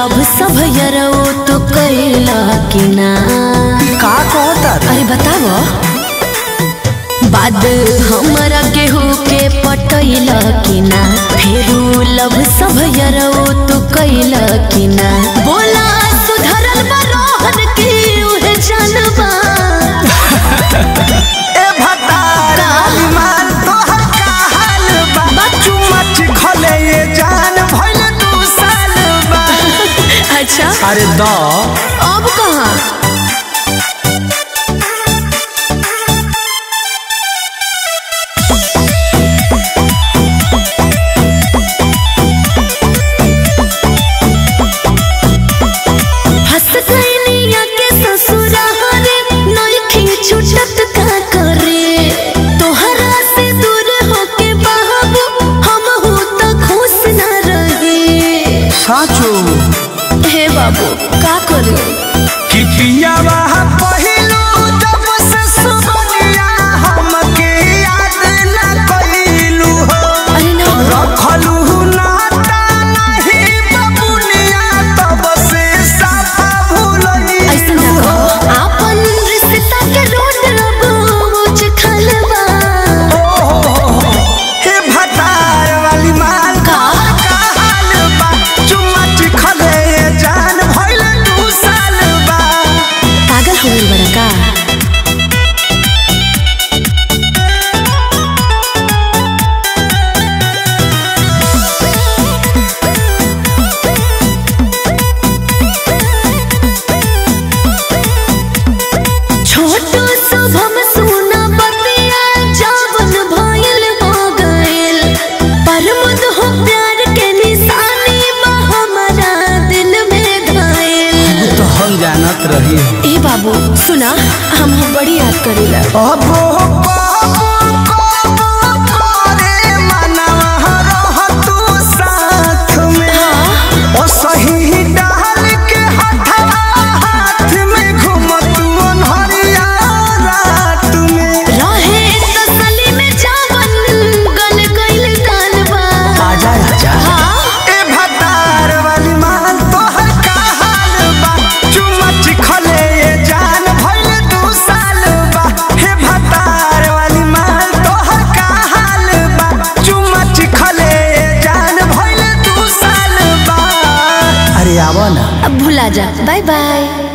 Love सब यरो तो कैला कि ना का कहता अरे बताओ बाद हमरा केहू के पटैला कि ना फेरू लव सब यरो तो कैला कि ना बोला सुधरल बा रोहन की उहे जानबा ए भतार मान तोहर का हाल बा बच्चू मच खले ये जान भइल दू साल बा अच्छा अरे द अब कहाँ हंस गइनिया के ससुरारे नइखे छुटत का करे तोहरा से दूर होके बाबू हम हो तो खुश न रहे साचो हे बाबू का करे कि पियावा पहिलो जब से सुनिया हमके याद न कइलू हो अरे ना रखलू नाता नहीं बबुनिया तब से साफा भूलनी ऐसे ना कहो आपन रिश्ता के रोड रबोच खलबा हे भतार वाली माल का? का हाल बा चुम्मा चिखले जान भइल दू साल बा पागल हो गई बड़ा का छोटो शुभम सुना बतिया जावन भइल हो गइल पर मुद हो प्यार के निशानी बा हमारा दिल में घायल तो हम जानत रही ए बाबू सुना हम बड़ी याद करेला अब करे मनवा रह तू साथ में ओ सही डाल के हथवा हाथ में घूमत अनहरिया रात में रहे तसली में जावन गल गइल कालबा आजा आजा हाँ ए भतार वाली माल तोहर का हाल बा चुम्मा खले ये जान भइल दू साल बा हे भतार वाली माल तोहर का हाल बा चुम्मा खले ये जान भइल दू साल बा अरे आवा ना अब भुला जा बाय बाय